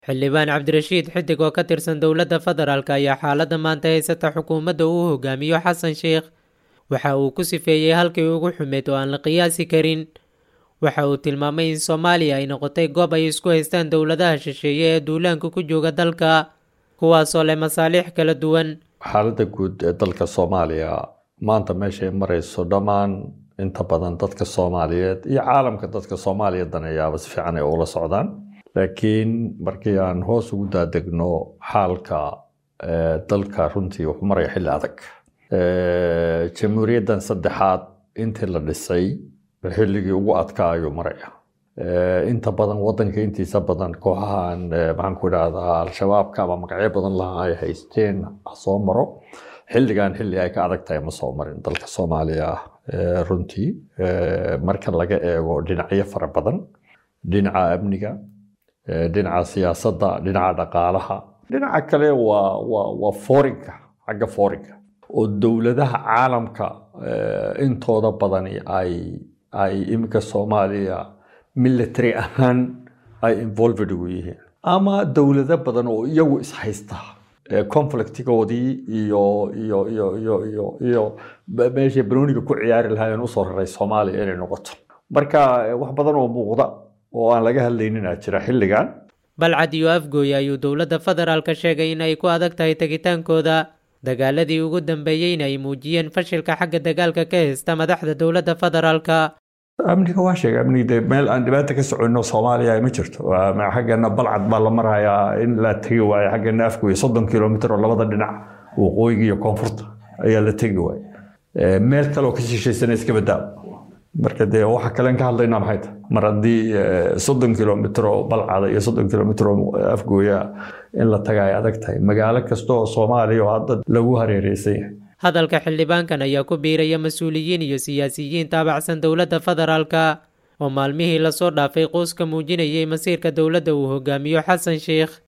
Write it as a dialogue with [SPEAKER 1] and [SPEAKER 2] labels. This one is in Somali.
[SPEAKER 1] xildhibaan cabdirashiid xidig oo ka tirsan dowladda federaalk ayaa xaaladda maanta haysata xukuumadda uu hogaamiyo xasan sheikh waxa uu ku sifeeyey halkii ugu xumeyd oo aan la qiyaasi karin waxa uu tilmaamay in soomaaliya ay noqotay goob ay isku haystaan dowladaha shisheeye ee duulaanka ku jooga dalka kuwaasoo leh masaaliix kala duwan
[SPEAKER 2] xaaladda guud ee dalka soomaaliya maanta meeshay marayso dhammaan inta badan dadka soomaaliyeed iyo caalamka dadka soomaaliya daneeyaaba si fiican ay ula socdaan laakiin markii aan hoos ugu daadegno xaalka dalka runtii wuxuu maraya xilli adag jamhuuriyaddan saddexaad intii la dhisay xilligii ugu adkaa ayuu maraya inta badan wadanka intiisa badan kooxahan maxaan ku idhahdaa al-shabaabka ama magacyo badan laha ay haysteen soo maro xilligan xilli ay ka adag tahay ma soo marin dalka soomaaliya runtii marka laga eego dhinacyo fara badan dhinaca amniga dhinaca siyaasadda dhinaca dhaqaalaha dhinaca kale waa waa waa foorinka xagga foorinka oo dowladaha caalamka intooda badani ay ay iminka soomaaliya military ahaan ay involved ugu yihiin ama dowlado badan oo iyagu ishaysta conflictigoodii iyo iyo iyo iyo iyo iyo meeshay banooniga ku ciyaari lahaayeen usoo raray soomaaliya inay noqoto marka wax badan oo muuqda oo aan laga hadlaynin aa jira xilligan
[SPEAKER 1] balcad iyo afgooy ayuu dowladda federaalka sheegay in ay ku adag tahay tegitaankooda dagaaladii ugu dambeeyeyna ay muujiyeen fashilka xagga dagaalka ka haysta madaxda dowladda federaalka
[SPEAKER 2] amniga waa sheegay amniga meel aan dhibaata ka soconno soomaaliya ma jirto xaggana balcad baa la marayaa in la tegi waayo xaggana afgooy soddon kilomitr oo labada dhinac waqooyiga iyo koonfurta ayaa la tegi waaya meel kaleoo ka shishaysana iska badaa marka dee waxa kalen ka hadlayna maxay tahay mar haddii soddon kilomitr oo balcada iyo soddon kilomitr oo afgooya in la taga ay adag tahay magaalo kasta oo soomaaliya oo hadda lagu hareereysan yahay
[SPEAKER 1] hadalka xildhibaankan ayaa ku biiraya mas-uuliyiin iyo siyaasiyiin taabacsan dowladda federaalka oo maalmihii lasoo dhaafay quuska muujinayay masiirka dowladda uu hogaamiyo xasan sheikh